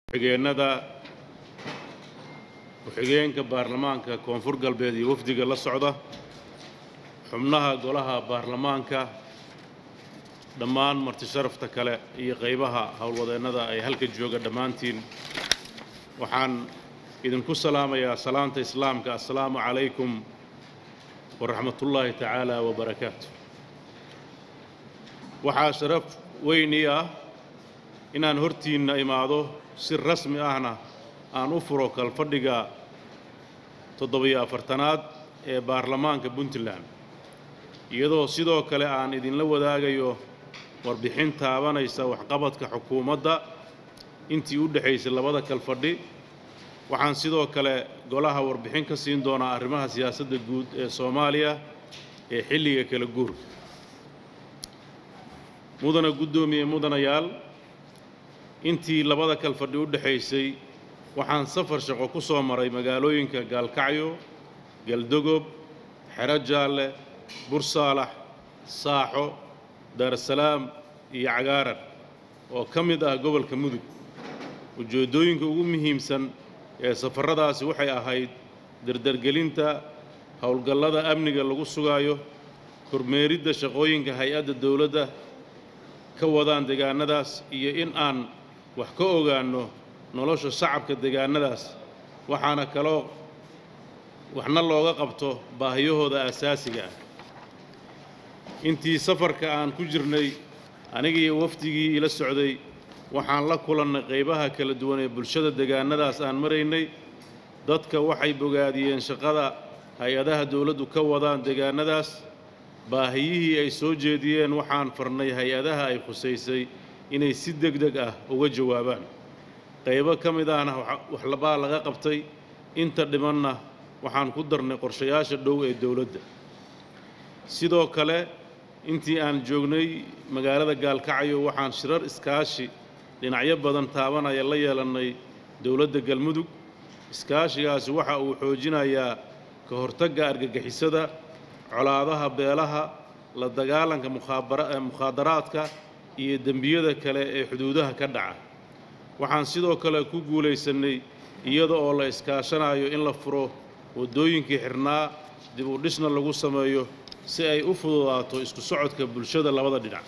ku-xigeenada ku-xigeenka baarlamaanka koonfur galbeed iyo wafdiga la socda xubnaha golaha baarlamaanka dhammaan marti sharafta kale iyo qaybaha howlwadeennada ay halka jooga dhammaantiin waxaan idinku salaamayaa salaanta islaamka assalaamu calaykum waraxmatullaahi tacaala wabarakaatu waxaa sharaf weyn ii ah inaan hortiinna imaado si rasmi ahna aan u furo kalfadhiga toddobiyo afartanaad ee baarlamaanka puntland iyadoo sidoo kale aan idinla wadaagayo warbixin taabanaysa waxqabadka xukuumadda intii u dhexaysay labada kalfadhi waxaan sidoo kale golaha warbixin ka siin doonaa arrimaha siyaasadda guud ee soomaaliya ee xilliga kala guurka mudana guddoomiye mudanayaal intii labada kalfadhi u dhexaysay waxaan safar shaqo ku soo maray magaalooyinka gaalkacyo galdogob xero jaalle bursaalax saaxo daarasalaam iyo cagaaran oo ka mid ah gobolka mudug ujeeddooyinka ugu muhiimsan ee safarradaasi waxay ahayd dardargelinta howlgallada amniga lagu sugaayo kormeeridda shaqooyinka hay-adda dowladda ka wadaan deegaannadaas iyo in aan wax ka ogaanno nolosha shacabka deegaannadaas waxaana kaloo waxna looga qabto baahiyahooda asaasiga ah intii safarka aan ku jirnay anigiiyo wafdigii ila socday waxaan la kulannay qaybaha kala duwan ee bulshada deegaannadaas aan maraynay dadka waxay bogaadiyeen shaqada hay-adaha dowladdu ka wadaan deegaannadaas baahiyihii ay soo jeediyeen waxaan farnay hay-adaha ay khusaysay inay si deg deg ah uga jawaabaan qaybo ka mid ahna waxlabaa laga qabtay inta dhimanna waxaan ku darnay qorshayaasha dhow ee dowladda sidoo kale intii aan joognay magaalada gaalkacyo waxaan shirar iskaashi dhinacyo badan taabanaya la yeelannay dowladda galmudug iskaashigaasi waxa uu xoojinayaa ka hortagga argagixisada colaadaha beelaha la dagaalanka mukhaadaraadka iyo dembiyada kale ee xuduudaha ka dhaca waxaan sidoo kale ku guulaysannay iyada oo la iskaashanayo in la furo waddooyinkii xirnaa dib u dhisna lagu sameeyo si ay u fududaato isku socodka bulshada labada dhinac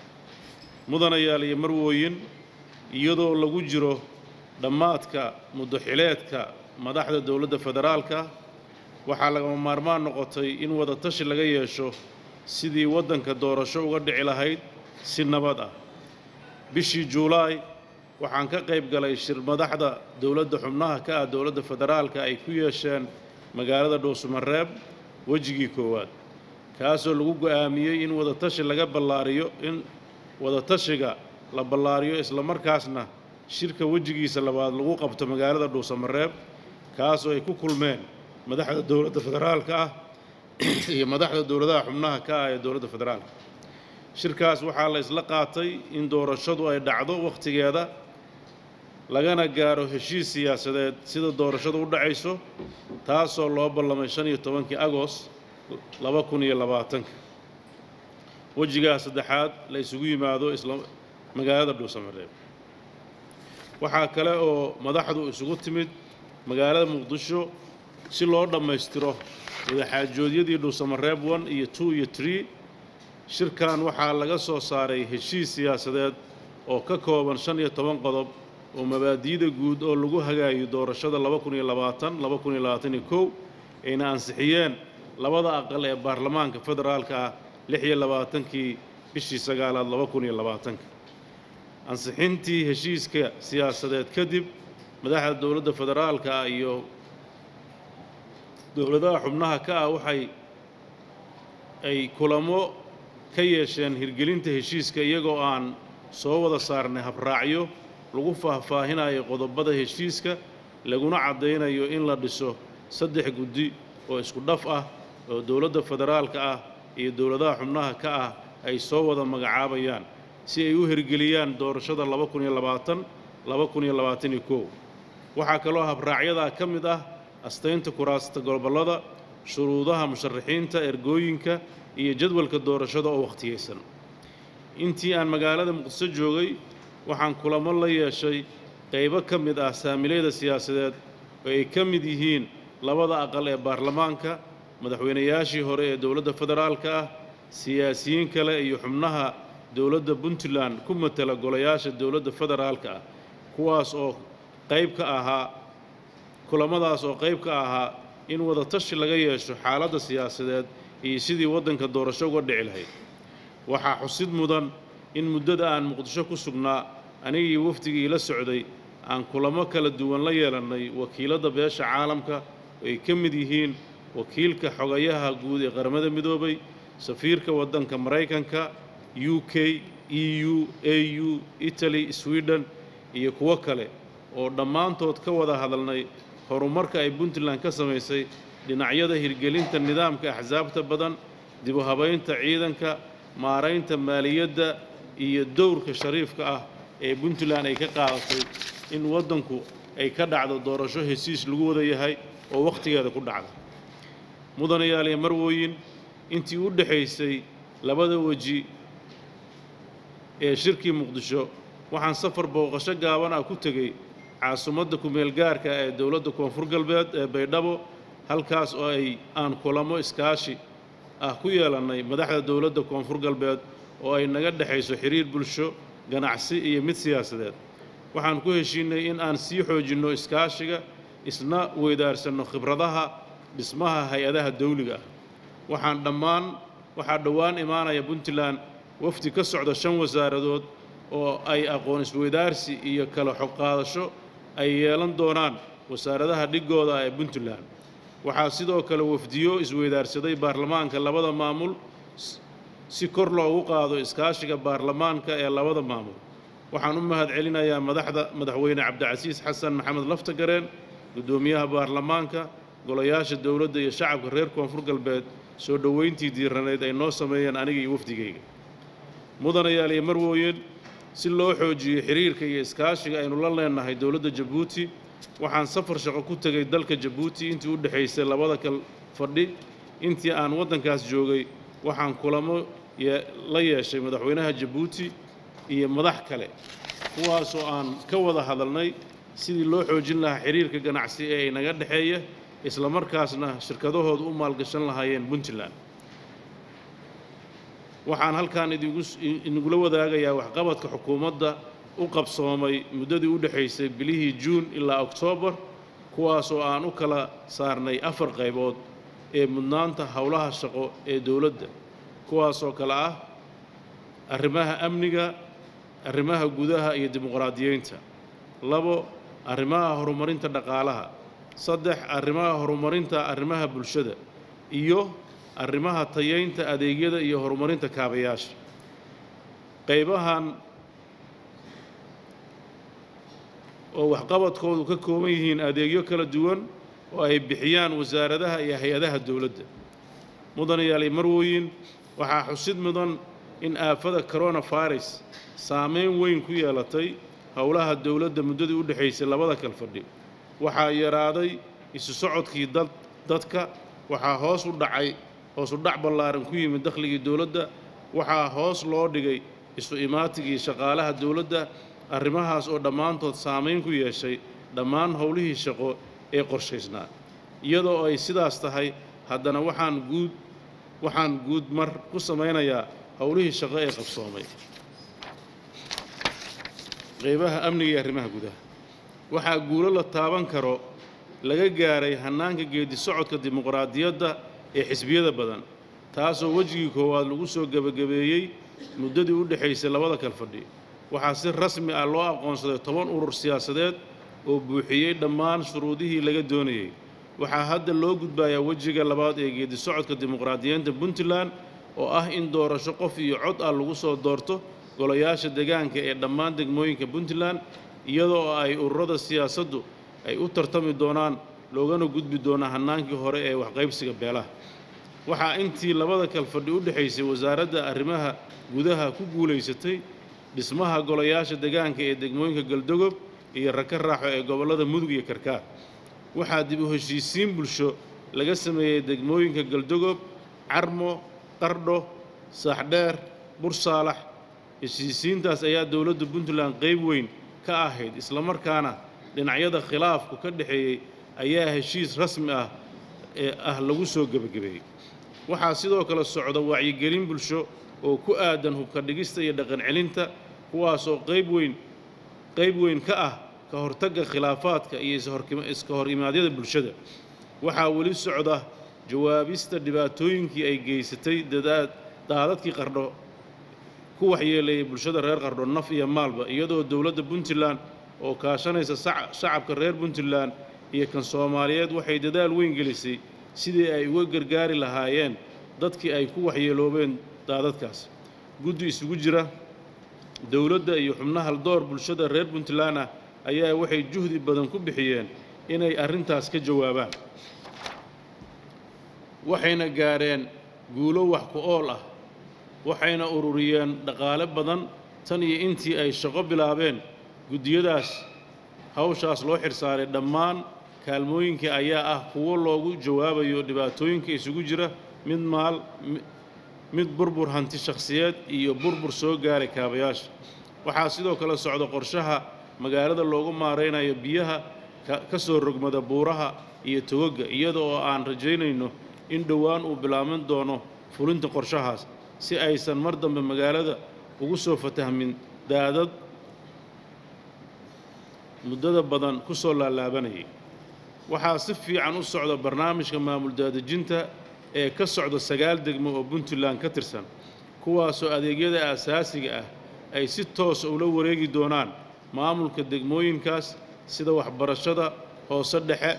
mudanayaal iyo marwooyin iyadoo lagu jiro dhammaadka muddoxileedka madaxda dowladda federaalka waxaa lagama maarmaan noqotay in wada tashi laga yeesho sidii waddanka doorasho uga dhici lahayd si nabad ah bishii juulaay waxaan ka qayb galay shir madaxda dowladda xubnaha ka ah dowladda federaalka ay ku yeesheen magaalada dhuusumareeb wejigii koowaad kaasoo lagu go'aamiyey in wadatashi laga ballaariyo in wadatashiga la ballaariyo islamarkaasna shirka wejigiisa labaad lagu qabto magaalada dhuusamareeb kaasoo ay ku kulmeen madaxda dowladda federaalka ah iyo madaxda dowladaha xubnaha ka ah ee dowladda federaalka shirkaas waxaa la isla qaatay in doorashadu ay dhacdo wakhtigeeda lagana gaaro heshiis siyaasadeed sida doorashadu u dhacayso taasoo loo ballamay shan iyo tobankii agost laba kun iyo labaatanka wejigaa saddexaad la isugu yimaado isla magaalada dhuusamareeb waxaa kale oo madaxdu isugu timid magaalada muqdisho si loo dhammaystiro wadaxaajoodyadii dhuusamareeb one iyo two iyo tree shirkan waxaa laga soo saaray heshiis siyaasadeed oo ka kooban shan iyo toban qodob oo mabaadi'da guud oo lagu hagaayo doorashada laba kun iyo labaatan laba kun iyo labaatan iyo kow ayna ansixiyeen labada aqal ee baarlamaanka federaalka ah lix iyo labaatankii bishii sagaalaad laba kun iyo labaatanka ansixintii heshiiska siyaasadeed kadib madaxda dowladda federaalka ah iyo dowladaha xubnaha ka ah waxay ay kulamo ka yeesheen hirgelinta heshiiska iyagoo aan soo wada saarnay habraacyo lagu faahfaahinayo qodobada heshiiska laguna caddaynayo in la dhiso saddex guddi oo isku dhaf ah oo dowladda federaalka ah iyo dowladaha xubnaha ka ah ay soo wada magacaabayaan si ay u hirgeliyaan doorashada laba kun iyo labaatan laba kun iyo labaatan iyo kow waxaa kaloo habraacyadaa ka mid ah astaynta kuraasta gobollada shuruudaha musharaxiinta ergooyinka iyo jadwalka doorashada oo wakhtiyeysan intii aan magaalada muqdiso joogay waxaan kulamo la yeeshay qaybo ka mid ah saamilayda siyaasadeed oo ay ka mid yihiin labada aqal ee baarlamaanka madaxweynayaashii hore ee dowladda federaalka ah siyaasiyiin kale iyo xubnaha dowladda puntland ku matala golayaasha dowladda federaalka ah kuwaas oo qayb ka ahaa kulamadaas oo qayb ka ahaa in wadatashi laga yeesho xaaladda siyaasadeed iyo sidii waddanka doorasho uga dhici lahayd waxaa xusid mudan in muddada aan muqdisho ku sugnaa anigii wafdigii la socday aan kulamo kala duwan la yeelannay wakiiladda beesha caalamka oo ay ka mid yihiin wakiilka xogayaha guud ee qaramada midoobay safiirka waddanka maraykanka u k e u a u italy sweden iyo kuwo kale oo dhammaantood ka wada hadalnay horumarka ay puntland ka samaysay dhinacyada hirgelinta nidaamka axsaabta badan dib u habaynta ciidanka maaraynta maaliyadda iyo dowrka shariifka ah ee puntland ay ka qaadatay in waddanku ay ka dhacdo doorasho hesiis lagu wada yahay oo wakhtigeeda ku dhacda mudanayaal iyo marwooyin intii u dhexaysay labada weji ee shirkii muqdisho waxaan safar booqasho gaaban ah ku tegey caasimadda kumeel gaarka ee dowladda koonfur galbeed ee baydhabo halkaas oo ay aan kulamo iskaashi ah ku yeelannay madaxda dowladda koonfur galbeed oo ay naga dhexayso xiriir bulsho ganacsi iyo mid siyaasadeed waxaan ku heshiinay in aan sii xoojinno iskaashiga isna weydaarsanno khibradaha dhismaha hay-adaha dawliga ah waxaan dhammaan waxaa dhowaan imaanaya puntland wafdi ka socda shan wasaaradood oo ay aqoon isweydaarsi iyo kala xog qaadasho ay yeelan doonaan wasaaradaha dhigooda ee puntland waxaa sidoo kale wafdiyo isweydaarsaday baarlamaanka labada maamul si kor loogu qaado iskaashiga baarlamaanka ee labada maamul waxaan u mahad celinayaa madaxda madaxweyne cabdicasiis xasan maxamed laftagareen guddoomiyaha baarlamaanka golayaasha dowladda iyo shacabka reer koonfur galbeed soo dhoweyntii diiraneed ay noo sameeyeen aniga iyo wafdigayga mudanayaal iyo marwooyin si loo xoojiyo xiriirka iyo iskaashiga aynu la leenahay dowladda jabuuti waxaan safar shaqo ku tegay dalka jabuuti intii u dhexaysay labada kal fadhi intii aan waddankaas joogay waxaan kulamo la yeeshay madaxweynaha jabuuti iyo madax kale kuwaasoo aan ka wada hadalnay sidii loo xoojin lahaa xiriirka ganacsi ee inaga dhexeeya isla markaasna shirkadahooda u maalgashan lahaayeen puntland waxaan halkan idinigula wadaagayaa waxqabadka xukuumadda u qabsoomay muddadii u dhexaysay bilihii juun ilaa oktoobar kuwaasoo aan u kala saarnay afar qaybood ee mudnaanta howlaha shaqo ee dowladda kuwaasoo kale ah arrimaha amniga arrimaha gudaha iyo dimuqraadiyeynta labo arrimaha horumarinta dhaqaalaha saddex arrimaha horumarinta arrimaha bulshada iyo arrimaha tayaynta adeegyada iyo horumarinta kaabayaasha qaybahan oo waxqabadkoodu ka kooban yihiin adeegyo kala duwan oo ay bixiyaan wasaaradaha iyo hay-adaha dowladda mudanayaal iyo marwooyin waxaa xusid mudan in aafada coronavirus saameyn weyn ku yeelatay howlaha dowladda muddadii u dhexaysay labada kal fadhi waxaa yaraaday isu socodkii dad dadka waxaa hoos u dhacay hoos u dhac ballaaran ku yimid dakhligii dowladda waxaa hoos loo dhigay isu imaatigii shaqaalaha dowladda arrimahaas oo dhammaantood saamayn ku yeeshay dhammaan howlihii shaqo ee qorshaysnaa iyadoo ay sidaas tahay haddana waxaan guud waxaan guud mar ku samaynayaa howlihii shaqo ee qabsoomay qaybaha amniga iyo arrimaha gudaha waxaa guulo la taaban karo laga gaaray hannaanka geedi socodka dimuqraadiyadda ee xisbiyada badan taasoo wejigii koowaad lagu soo gebagabeeyey muddadii u dhexaysay labada kal fadhi waxaa si rasmi ah loo aqoonsaday toban urur siyaasadeed oo buuxiyey dhammaan shuruudihii laga doonayey waxaa hadda loo gudbayaa wejiga labaad ee geedi socodka dimuqraadiyiinta puntland oo ah in doorasho qof iyo cod ah lagu soo doorto golayaasha deegaanka ee dhammaan degmooyinka puntland iyadoo ay ururada siyaasaddu ay u tartami doonaan loogana gudbi doona hannaankii hore ee waxqaybsiga beelaha waxaa intii labada kal fadhi u dhexaysay wasaaradda arrimaha gudaha ku guulaysatay dhismaha golayaasha deegaanka ee degmooyinka galdogob iyo raka raaxo ee gobollada mudug iyo karkaar waxaa dib u heshiisiin bulsho laga sameeyey degmooyinka galdogob carmo qardho saaxdheer bursaalax heshiisiintaas ayaa dowladda puntland qayb weyn ka ahayd islamarkaana dhinacyada khilaafku ka dhexeeyey ayaa heshiis rasmi ah ee ah lagu soo gebagabeeyey waxaa sidoo kale socda wacyigelin bulsho oo ku aadan hubka dhigista iyo dhaqan celinta kuwaasoo qayb weyn qayb weyn ka ah ka hortagga khilaafaadka iyo ishorkima- iska hor imaadyada bulshada waxaa weli socda jawaabista dhibaatooyinkii ay geysatay dadaad daadadkii qardho ku waxyeeleeyay bulshada reer qardho naf iyo maalba iyadoo dowladda puntland oo kaashanaysa sac- shacabka reer puntland iyo kan soomaaliyeed waxay dadaal weyn gelisay sidii ay uga gargaari lahaayeen dadkii ay ku waxyeeloobeen daadadkaas guddi isugu jira dowladda iyo xubnaha door bulshada reer puntland ah ayaa waxay juhdi badan ku bixiyeen inay arrintaas ka jawaabaan waxayna gaadheen guulo wax ku ool ah waxayna ururiyeen dhaqaale badan tan iyo intii ay shaqo bilaabeen guddiyadaas hawshaas loo xirsaaray dhammaan kaalmooyinkii ayaa ah kuwo loogu jawaabayo dhibaatooyinka isugu jira mid maal mi- mid burbur hanti shakhsiyeed iyo burbur soo gaaray kaabayaasha waxaa sidoo kale socda qorshaha magaalada loogu maaraynayo biyaha ka ka soo rogmada buuraha iyo togoga iyada oo aan rajaynayno in dhowaan uu bilaaban doono fulinta qorshahaas si aysan mar dambe magaalada ugu soo fatahmin daadad muddada badan ku soo laalaabanayay waxaa si fiican u socda barnaamijka maamul daadejinta ee ka socda sagaal degmo oo puntland ka tirsan kuwaasoo adeegyada aasaasiga ah ay si toosa ula wareegi doonaan maamulka degmooyinkaas sida waxbarashada hoose dhexe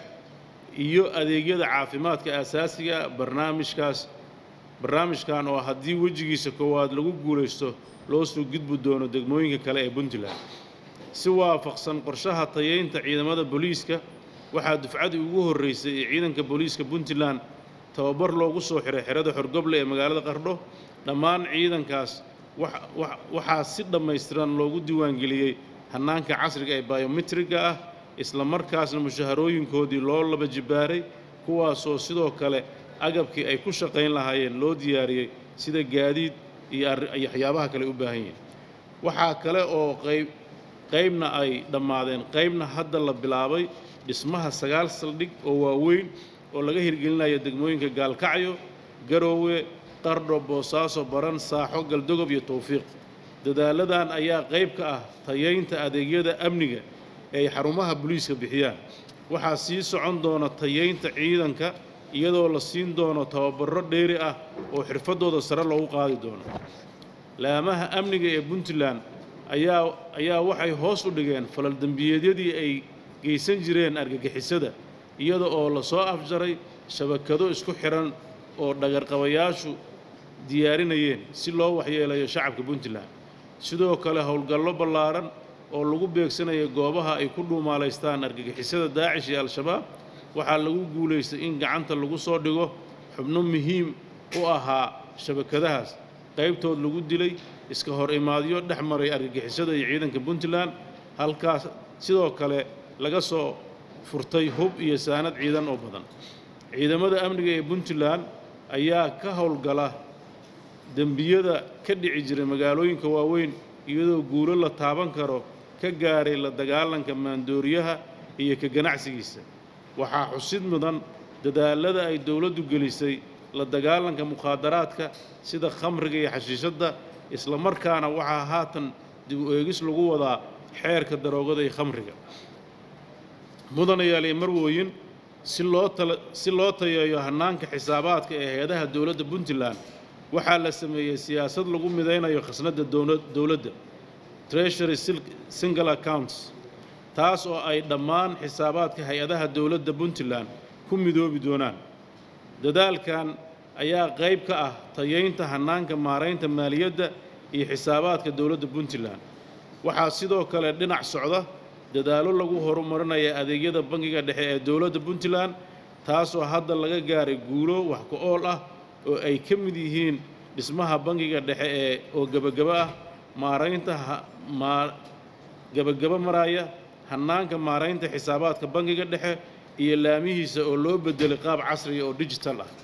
iyo adeegyada caafimaadka aasaasiga ah barnaamijkaas barnaamijkan oo haddii wejigiisa koowaad lagu guulaysto loo soo gudbi doono degmooyinka kale ee puntland si waafaqsan qorshaha tayeynta ciidamada booliiska waxaa dufcadii ugu horreysay ee ciidanka booliiska puntland tababar loogu soo xiray xerada xorgoble ee magaalada qardho dhammaan ciidankaas wax- wax- waxaa si dhammaystiran loogu diiwaangeliyey hannaanka casriga ee biometriga ah isla markaasna mushaharooyinkoodii loo laba jibaaray kuwaasoo sidoo kale agabkii ay ku shaqayn lahaayeen loo diyaariyey sida gaadiid iyo arri- iyo waxyaabaha kale u baahan yihiin waxaa kale oo qayb qaybna ay dhammaadeen qaybna hadda la bilaabay dhismaha sagaal saldhig oo waaweyn oo laga hirgelinayo degmooyinka gaalkacyo garoowe qardho boosaaso baran saaxo galdogob iyo towfiiq dadaaladan ayaa qayb ka ah tayeynta adeegyada amniga ee ay xarumaha booliiska bixiyaan waxaa sii socon doona tayeynta ciidanka iyadoo la siin doono tababarro dheeri ah oo xirfadooda sare loogu qaadi doono laamaha amniga ee puntland ayaa ayaa waxay hoos u dhigeen falal dembiyeedyadii ay geysan jireen argagixisada iyada oo la soo afjaray shabakado isku xiran oo dhagarqabayaashu diyaarinayeen si loo waxyeelayo shacabka puntland sidoo kale howlgallo ballaaran oo lagu beegsanayo goobaha ay ku dhuumaalaystaan argagixisada daacish iyo al-shabaab waxaa lagu guulaystay in gacanta lagu soo dhigo xubno muhiim u ahaa shabakadahaas qaybtood lagu dilay iska hor imaadyo dhex maray argagixisada iyo ciidanka puntland halkaas sidoo kale laga soo furtay hub iyo saanad ciidan oo badan ciidamada amniga ee puntland ayaa ka howlgala dembiyada ka dhici jiray magaalooyinka waaweyn iyadoo guulo la taaban karo ka gaaray la dagaalanka maandooriyaha iyo ka ganacsigiisa waxaa xusid mudan dadaalada ay dowladdu gelisay la dagaalanka mukhaadaraadka sida khamriga iyo xashiishadda isla markaana waxaa haatan dib u eegis lagu wadaa xeerka daroogada iyo khamriga mudanayaal iyo marwooyin si loo tala si loo tayeeyo hannaanka xisaabaadka ee hay-adaha dowladda puntland waxaa la sameeyey siyaasad lagu midaynayo khasnadda dowla- dowladda treasury sil- single accounts taas oo ay dhammaan xisaabaadka hay-adaha dowladda puntland ku midoobi doonaan dadaalkan ayaa qayb ka ah tayeynta hannaanka maaraynta maaliyadda iyo xisaabaadka dowladda puntland waxaa sidoo kale dhinac socda dadaallo lagu horumarinaya adeegyada bangiga dhexe ee dowladda puntland taasoo hadda laga gaaray guulo wax ku ool ah oo ay ka mid yihiin dhismaha bangiga dhexe ee oo gebagaba ah maaraynta ha- maa gebagaba maraya hannaanka maaraynta xisaabaadka bangiga dhexe iyo laamihiisa oo loo bedelay qaab casriya oo digital ah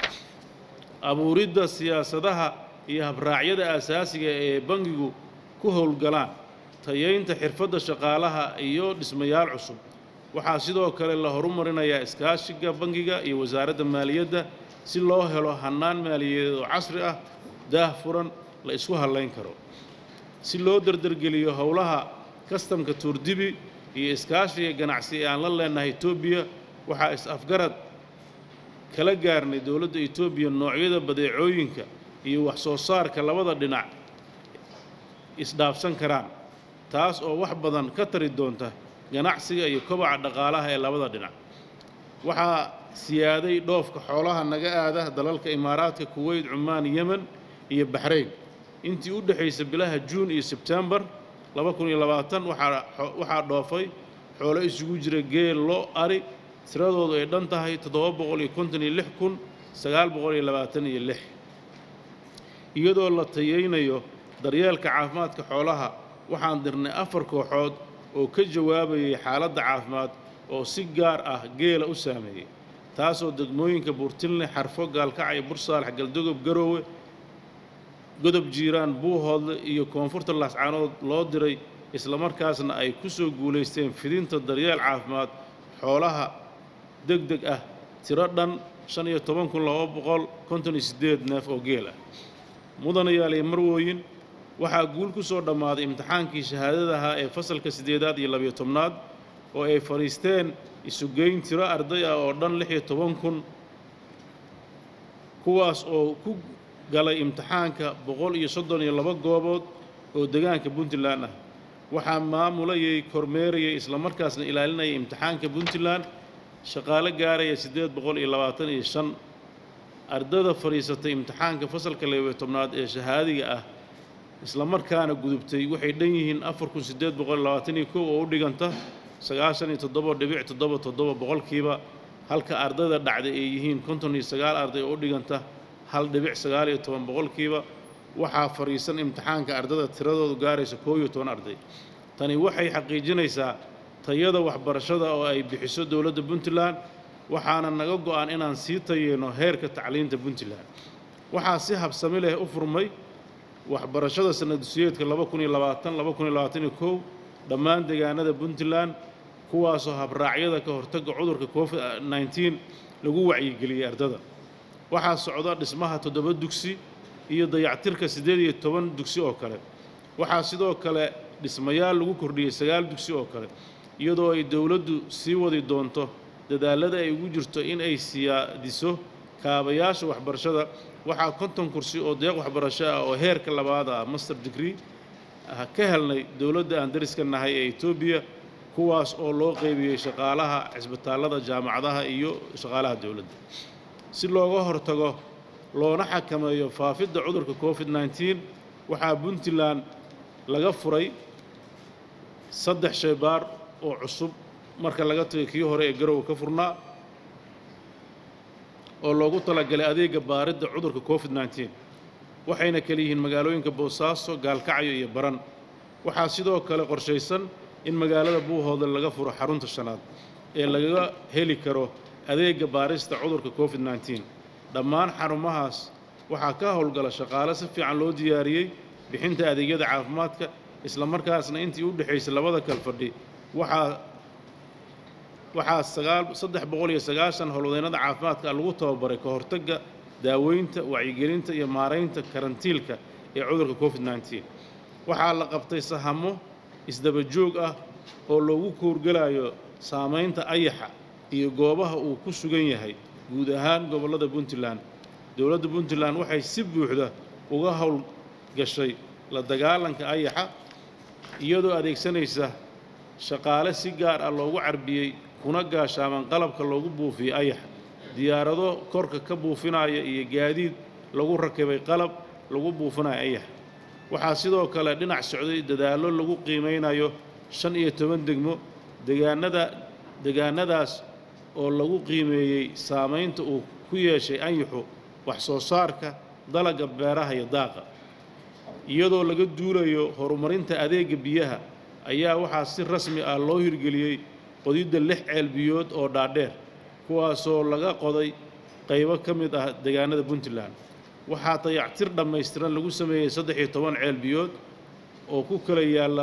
abuuridda siyaasadaha iyo habraacyada asaasiga ee bangigu ku howlgalaan tayaynta xirfadda shaqaalaha iyo dhismayaal cusub waxaa sidoo kale la horumarinayaa iskaashiga bangiga iyo wasaaradda maaliyadda si loo helo hannaan maaliyadeed oo casri ah daah furan la isku hallayn karo si loo dardargeliyo howlaha kastamka tuurdibi iyo iskaashiga ganacsi ee aan la leenahay etoobiya waxaa is-afgarad kala gaarnay dowladda etoobiya noocyada badeecooyinka iyo wax soo saarka labada dhinac isdhaafsan karaan taas oo wax badan ka tari doonta ganacsiga iyo kobaca dhaqaalaha ee labada dhinac waxaa siyaaday dhoofka xoolaha naga aada dalalka imaaraadka kuweyt cumaan yemen iyo baxrayn intii u dhexaysa bilaha juun iyo sebtembar waxaa dhoofay xoolo isugu jira geel lo ari tiradoodu ay dhan tahay iyadoo la tayaynayo daryeelka caafimaadka xoolaha waxaan dirnay afar kooxood oo ka jawaabayay xaaladda caafimaad oo si gaar ah geela u saameeyey taasoo degmooyinka buurtinle xarfo gaalkacyo bursaalax galdogob garoowe godob jiiraan buuhoodle iyo koonfurta laascaanood loo diray islamarkaasna ay ku soo guulaysteen fidinta daryeel caafimaad xoolaha deg deg ah tiro dhan shan iyo toban kun laba boqol konton iyo siddeed neef oo geel ah mudanayaal iyo marwooyin waxaa guul ku soo dhammaaday imtixaankii shahaadada ahaa ee fasalka siddeedaad iyo labiyo tobnaad oo ay fadhiisteen isugeyn tiro arday ah oo dhan lix iyo toban kun kuwaas oo ku galay imtixaanka boqol iyo soddon iyo laba goobood oo degaanka puntland ah waxaa maamulayay kormeerayay islamarkaasna ilaalinayay imtixaanka puntland shaqaale gaaraya siddeed boqol iyo labaatan iyo shan ardada fadhiisatay imtixaanka fasalka labiyo tobnaad ee shahaadiga ah islamarkaana gudubtay waxay dhan yihiin afar kun siddeed boqol iyo labaatan iyo kow oo u dhiganta sagaashan iyo toddoba dhibic toddoba toddoba boqolkiiba halka ardayda dhacday ay yihiin konton iyo sagaal arday oo u dhiganta hal dhibic sagaal iyo toban boqolkiiba waxaa fadhiisan imtixaanka ardada tiradoodu gaaraysa koob iyo toban arday tani waxay xaqiijinaysaa tayada waxbarashada oo ay bixiso dowladda puntland waxaana naga go'an inaan sii tayeyno heerka tacliinta puntland waxaa si habsami leh u furmay waxbarashada sanadsiyeedka laba kun iyo labaatan laba kun iyo labaatan iyo kow dhammaan deegaanada puntland kuwaasoo habraacyada ka hortagga cudurka covid nneteen lagu wacyigeliyey ardada waxaa socda dhismaha toddoba dugsi iyo dayactirka siddeed iyo toban dugsi oo kale waxaa sidoo kale dhismayaal lagu kordhiyey sagaal dugsi oo kale iyadoo ay dowladdu sii wadi doonto dadaallada ay ugu jirto in ay siyaadiso kaabayaasha waxbarashada waxaa konton kursi oo deeq waxbarasho ah oo heerka labaad ah master degree ka helnay dowladda aan dariska nahay ee etoobiya kuwaas oo loo qeybiyey shaqaalaha cisbitaallada jaamacadaha iyo shaqaalaha dowladda si looga hortago loona xakameeyo faafidda cudurka covid nneteen waxaa puntland laga furay saddex shaybaar oo cusub marka laga tagay kii hore ee garowe ka furnaa oo loogu talagalay adeega baaridda cudurka covid nneteen waxayna kala yihiin magaalooyinka boosaaso gaalkacyo iyo baran waxaa sidoo kale qorshaysan in magaalada buuhoodle laga furo xarunta shanaad ee lagaga heli karo adeega baarista cudurka covid nneteen dhammaan xarumahaas waxaa ka howlgala shaqaale si fiican loo diyaariyey bixinta adeegyada caafimaadka islamarkaasna intii u dhexaysay labada kal fadhi waxaa waxaa sagaal saddex boqol iyo sagaashan howlwadeennada caafimaadka lagu tababaray ka hortagga daaweynta wacyigelinta iyo maaraynta karantiilka ee cudurka covid nneteen waxaa la qabtay sahamo isdaba joog ah oo loogu koorgelayo saamaynta ayaxa iyo goobaha uu ku sugan yahay guud ahaan gobollada puntland dowladda puntland waxay si buuxda uga howlgashay la dagaalanka ayaxa iyadoo adeegsanaysa shaqaale si gaar ah loogu carbiyey kuna gaashaaman qalabka loogu buufiyey ayaxa diyaarado korka ka buufinaya iyo gaadiid lagu rakibay qalab lagu buufinayo ayaxa waxaa sidoo kale dhinac socday dadaallo lagu qiimaynayo shan iyo toban degmo degaanada degaanadaas oo lagu qiimeeyey saamaynta uu ku yeeshay anyaxu wax soo saarka dalagga beeraha iyo daaqa iyadoo laga duulayo horumarinta adeegga biyaha ayaa waxaa si rasmi ah loo hirgeliyey qodidda lix ceel biyood oo dhaadheer kuwaasoo laga qoday qaybo ka mid ah deegaanada puntland waxaa dayactir dhammaystiran lagu sameeyey saddex iyo toban ceel biyood oo ku kala yaalla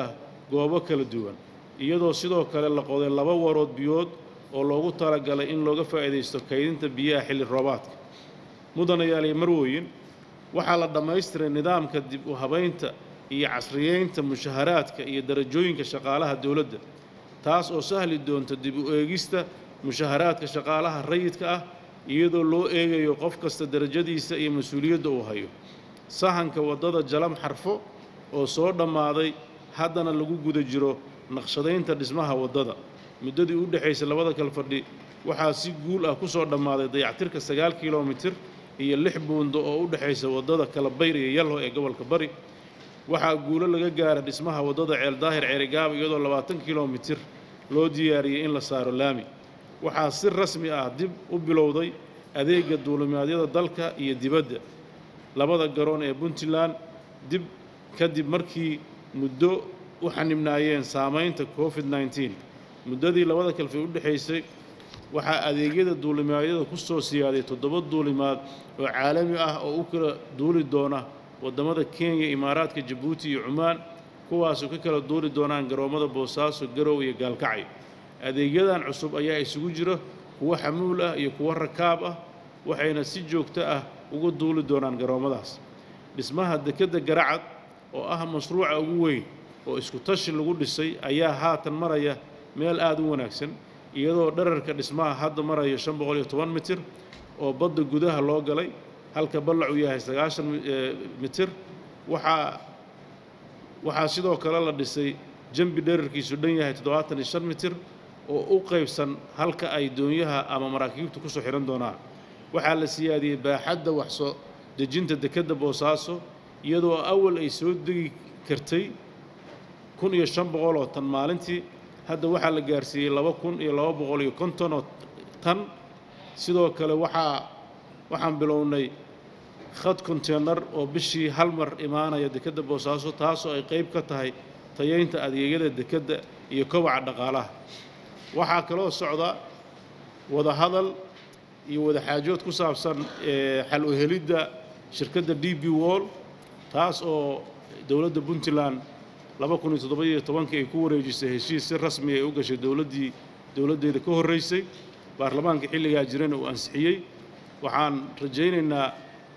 goobo kala duwan iyadoo sidoo kale la qoday laba warood biyood oo loogu talagalay in looga faa'iidaysto kaydinta biyaha xilli roobaadka mudanayaal iyo marwooyin waxaa la dhammaystiray nidaamka dib u habaynta iyo casriyeynta mushaharaadka iyo darajooyinka shaqaalaha dowladda taas oo sahli doonta dib u eegista mushaharaadka shaqaalaha rayidka ah iyadoo loo eegayo qof kasta darajadiisa iyo mas-uuliyadda uu hayo sahanka waddada jalam xarfo oo soo dhammaaday haddana lagu guda jiro naqshadaynta dhismaha waddada muddadii u dhexaysay labada kalfadhi waxaa si guul ah ku soo dhammaaday dayactirka sagaal kilomitir iyo lix buundo oo u dhexaysa waddada kalabayr iyo yalho ee gobolka bari waxaa guulo laga gaara dhismaha waddada ceeldaahir ceerigaaba iyadoo labaatan kilomitir loo diyaariyey in la saaro laami waxaa si rasmi ah dib u bilowday adeega duulimaadyada dalka iyo dibadda labada garoon ee puntland dib kadib markii muddo u xanibnaayeen saamaynta covid nneteen muddadii labada kalfi u dhexaysay waxaa adeegyada duulimaadyada ku soo siyaaday toddoba duulimaad oo caalami ah oo u kala duuli doona waddamada kenya imaaraadka jabuuti iyo cumaan kuwaasoo ka kala duuli doonaan garoommada boosaaso garow iyo gaalkacyo adeegyadan cusub ayaa isugu jira kuwo xamuul ah iyo kuwo rakaab ah waxayna si joogto ah uga duuli doonaan garoommadaas dhismaha dekedda garacad oo ah mashruuca ugu weyn oo isku tashi lagu dhisay ayaa haatan maraya meel aad u wanaagsan iyadoo dherarka dhismaha hadda marayo shan boqol iyo toban mitir oo badda gudaha loo galay halka ballac uu yahay sagaashan mitir waxaa waxaa sidoo kale la dhisay jambi dherarkiisu dhan yahay toddobaatan iyo shan mitir oo u qaybsan halka ay doonyaha ama maraakiibtu ku soo xidhan doonaan waxaa la siyaadiyey baaxadda wax soo dejinta dekedda boosaaso iyadoo awal ay soo degi kartay kun iyo shan boqol oo tan maalintii hadda waxaa la gaarsiiyey laba kun iyo laba boqol iyo konton oo tan sidoo kale waxaa waxaan bilownay khad konteenar oo bishii hal mar imaanaya dekedda boosaaso taasoo ay qayb ka tahay tayaynta adeegyada dekedda iyo kobaca dhaqaalaha waxaa kaloo socda wadahadal iyo wadaxaajood ku saabsan xal u helidda shirkadda d b wall taas oo dowladda puntland laba kun iyo toddoba-iyo tobankii ay ku wareejisay heshiis si rasmi ay u gashay dowladdii dowladdeeda ka horraysay baarlamaanka xilligaa jirana uu ansixiyey waxaan rajaynaynaa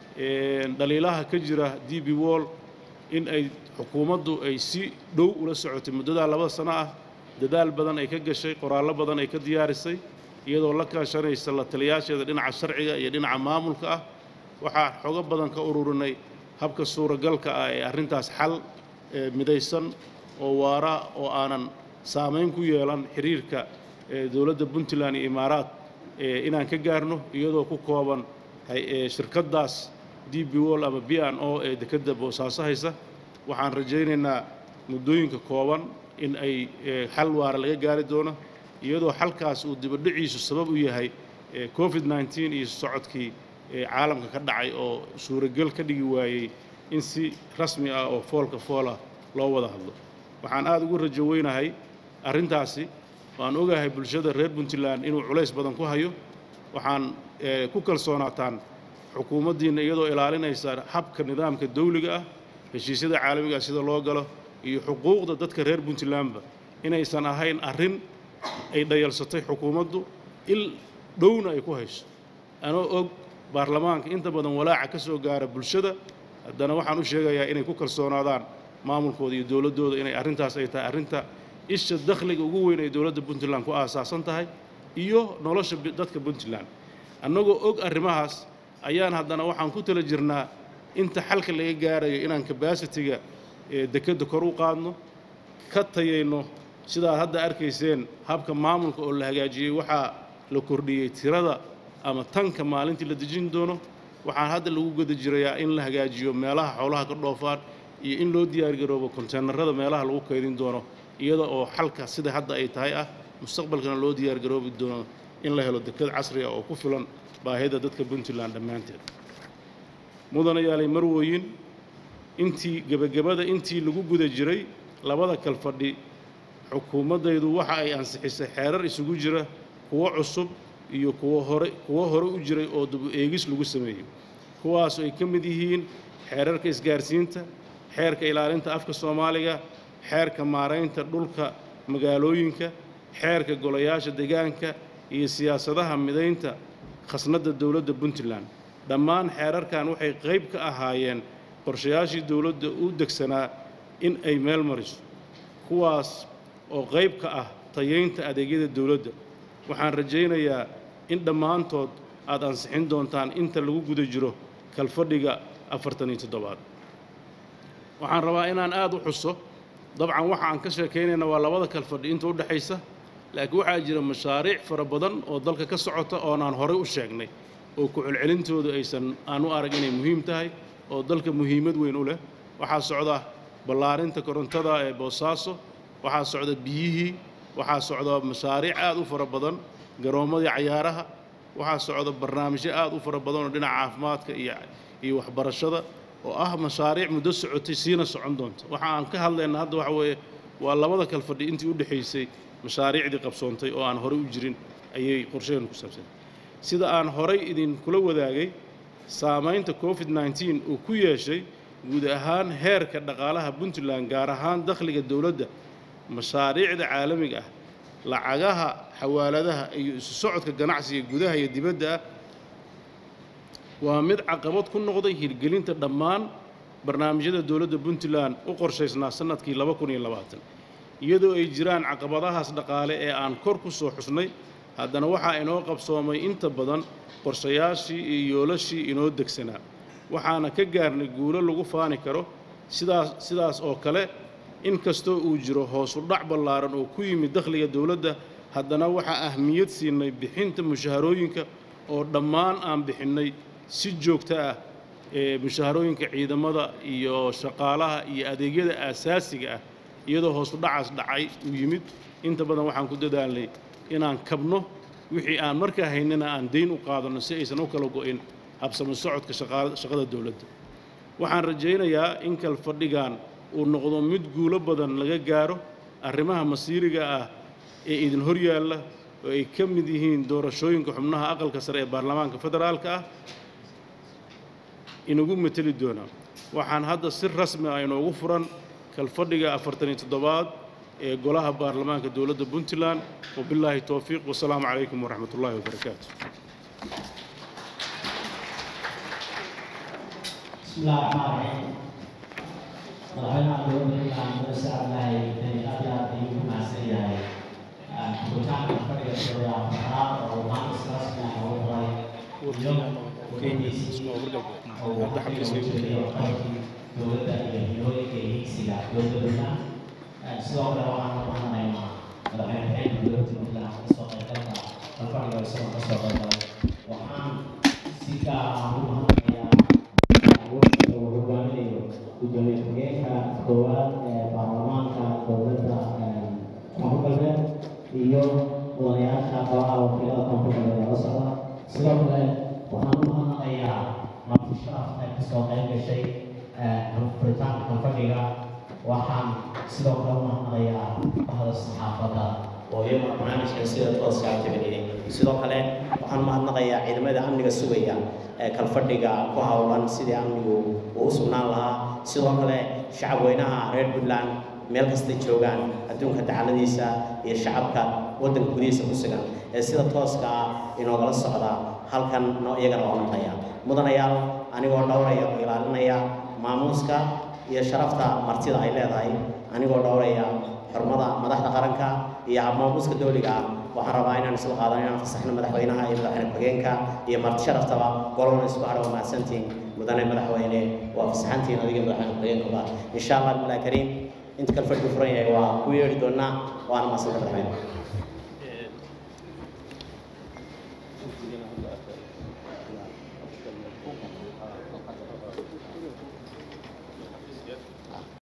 dhaliilaha ka jira d b wall in ay xukuumaddu ay si dhow ula socotay muddadaa laba sano ah dadaal badan ay ka gashay qoraallo badan ay ka diyaarisay iyadoo la kaashanaysa la taliyaasheeda dhinaca sharciga iyo dhinaca maamulka ah waxaa xogo badan ka ururinay habka suuragalka ah ee arrintaas xal midaysan oo waara oo aanan saamayn ku yeelan xiriirka dowladda puntland iyo imaaraad inaan ka gaarno iyadoo ku kooban shirkaddaas d b wall ama b n o ee dekedda boosaaso haysa waxaan rajaynaynaa muddooyinka kooban in ay xal waara laga gaari doono iyadoo xalkaas uu dibadhiciisu sabab u yahay covid nneteen iyo socodkii caalamka ka dhacay oo suuragel ka dhigi waayey in si rasmi ah oo foolka foolah loo wada hadlo waxaan aada ugu rajo weynahay arrintaasi waan ogahay bulshada reer puntland inuu culays badan ku hayo waxaan ku kalsoonaataan xukuumaddiinna iyadoo ilaalinaysa habka nidaamka dawliga ah heshiisyada caalamiga ah sida loo galo iyo xuquuqda dadka reer puntlandba inaysan ahayn arrin ay dhayalsatay xukuumaddu il dhowna ay ku hayso anoo og baarlamaanka inta badan walaaca ka soo gaara bulshada haddana waxaan u sheegayaa inay ku kalsoonaadaan maamulkooda iyo dowladdooda inay arrintaas ay tahay arrinta isha dakhliga ugu weyn ay dowladda puntland ku aasaasan tahay iyo nolosha dadka puntland annagoo og arrimahaas ayaan haddana waxaan ku tala jirnaa inta xalka laga gaarayo inaan kabasitiga dekedda kor u qaadno ka tayayno sidaad hadda arkayseen habka maamulka oo la hagaajiyey waxaa la kordhiyey tirada ama tanka maalintii la dejin doono waxaan hadda lagu guda jirayaa in la hagaajiyo meelaha xoolaha ka dhoofaan iyo in loo diyaargaroobo konteenarada meelaha lagu kaydin doono iyada oo xalka sida hadda ay tahay ah mustaqbalkana loo diyaargaroobi doono in la helo deked casri ah oo ku filan baahida dadka puntland dhammaanteed mudanayaalay marwooyin intii gebagabada intii lagu guda jiray labada kalfadhi xukuumaddaydu waxa ay ansixisay xeerar isugu jira kuwo cusub iyo kuwo hore kuwo hore u jiray oo dubu eegis lagu sameeyey kuwaasoo ay ka mid yihiin xeerarka isgaarsiinta xeerka ilaalinta afka soomaaliga xeerka maaraynta dhulka magaalooyinka xeerka golayaasha deegaanka iyo siyaasadaha midaynta khasnadda dowladda puntland dhammaan xeerarkan waxay qayb ka ahaayeen qorshayaashii dowladda u degsanaa in ay meel mariso kuwaas oo qayb ka ah tayaynta adeegyada dowladda waxaan rajaynayaa in dhammaantood aad ansixin doontaan inta lagu guda jiro kalfadhiga afartan iyo toddobaad waxaan rabaa inaan aad u xuso dabcan waxa aan ka sheekaynayna waa labada kalfadhi inta u dhexaysa laakiin waxaa jira mashaariic fara badan oo dalka ka socota oonaan horey u sheegnay oo ku-celcelintoodu aysan aan u arag inay muhiim tahay oo dalka muhiimad weyn u leh waxaa socda ballaarinta korontada ee boosaaso waxaa socda biyihii waxaa socda mashaariic aad u fara badan garoommadii cayaaraha waxaa socda barnaamijyo aad u fara badan oo dhinaca caafimaadka iyo iyo waxbarashada oo ah mashaariic muddo socotay siina socon doonta waxa aan ka hadlayna hadda waxa weeye waa labada kalfadhi intii u dhexaysay mashaariicdii qabsoontay oo aan horey u jirin ayay qorsheenu ku saabsan sida aan horay idinkula wadaagay saamaynta covid nneteen uu ku yeeshay guud ahaan heerka dhaqaalaha puntland gaar ahaan dakhliga dowladda mashaariicda caalamiga ah lacagaha xawaaladaha iyo isu socodka ganacsiga gudaha iyo dibadda ah waa mid caqabad ku noqday hirgelinta dhammaan barnaamijyada dowladda puntland u qorshaysnaa sannadkii laba kun iyo labaatan iyadoo ay jiraan caqabadahaas dhaqaale ee aan kor ku soo xusnay haddana waxaa inoo qabsoomay inta badan qorshayaashii iyo yoolashii inoo degsanaa waxaana ka gaarnay guulo lagu faani karo sidaas sidaas oo kale in kastoo uu jiro hoosu dhac ballaaran oo ku yimid dakhliga dowladda haddana waxaa ahmiyad siinay bixinta mushaharooyinka oo dhammaan aan bixinnay si joogto ah ee mushaharooyinka ciidamada iyo shaqaalaha iyo adeegyada aasaasiga ah iyadoo hoosu dhacaas dhacay uu yimid inta badan waxaan ku dadaalnay inaan kabno wixii aan markaa haynana aan dayn u qaadanno si aysan u kala go'in habsamo socodka shaqada dowladda waxaan rajaynayaa in kalfadhigan uu noqdo mid guulo badan laga gaaro arrimaha masiiriga ah ee idin hor yaalla oo ay ka mid yihiin doorashooyinka xubnaha aqalka sare ee baarlamaanka federaalka ah inagu mateli doonaa waxaan hadda si rasmi ah inoogu furan kalfadhiga afartan iyo toddobaad ee golaha baarlamaanka dowladda puntland wabilaahi towfiiq wasalaamu calaykum waraxmat ullaahi wabarakaatu بسم الله الرحمن الرحيم madaxweynaha dowladda ilaan muuse cabdilaahi beni aad iyo aad ayuu ku mahadsan yahay furitaanka fadhiga sooda afaraad oo maanta si rasmi ah loogu qoray iyo weydiisii oo waqtiga uu jirayo qaybkii dowladda iyo hiyooyinka iyo higsiga dowladda puntland sidoo kale waxaan ku mahadnaynaa madaxweyne xeelka dowladda puntland kasoo qaybgalka kalfadhiga isagoo kasoo qaybgalay waxaan si gaar ah ugu mahadnayaa hogaaminayo gudoomiye ku-xigeenka koowaad ee baarlamaanka dowladda koonfur galbeed iyo mudanayaasha golaha wakiilada koonfur galbeed ee la socda sidoo kale waxaan u mahadnaqayaa marti sharafta kasoo qayb gashay furitaanka kalfadhiga waxaan sidoo kale u mahadnaqayaa bahda saxaafadda oo iyaguna barnaamijkan sida tooska activity sidoo kale waxaan mahadnaqayaa ciidamada amniga sugaya ee kalfadhiga ku howlan sidii amnigu uu u sugnaan lahaa sidoo kale shacab weynaha reer puntland meel kastay joogaan adduunka dacaladiisa iyo shacabka waddanka gudihiisa ku sugan ee sida tooska ah inoogala socda halkan no iyagana waa maqlaya mudanayaal anigoo dhowraya oo ilaalinaya maamuuska iyo sharafta martida ay leedahay anigoo dhowraya xurmada madaxda qaranka iyo habmaamuuska dowliga ah waxaan rabaa inaan isla qaadan inaan fasaxno madaxweynaha iyo madaxweyne ku-xigeenka iyo marti sharaftaba golowna isku hadho waa mahadsantihiin mudane madaxweyne waa fasaxantihiin adiga madaxweyne ku-xigeenkuba insha allah billahi kariim inta kale fadhigu furan yahay waa ku yeedhi doonaa waana mahadsanta madaxweyne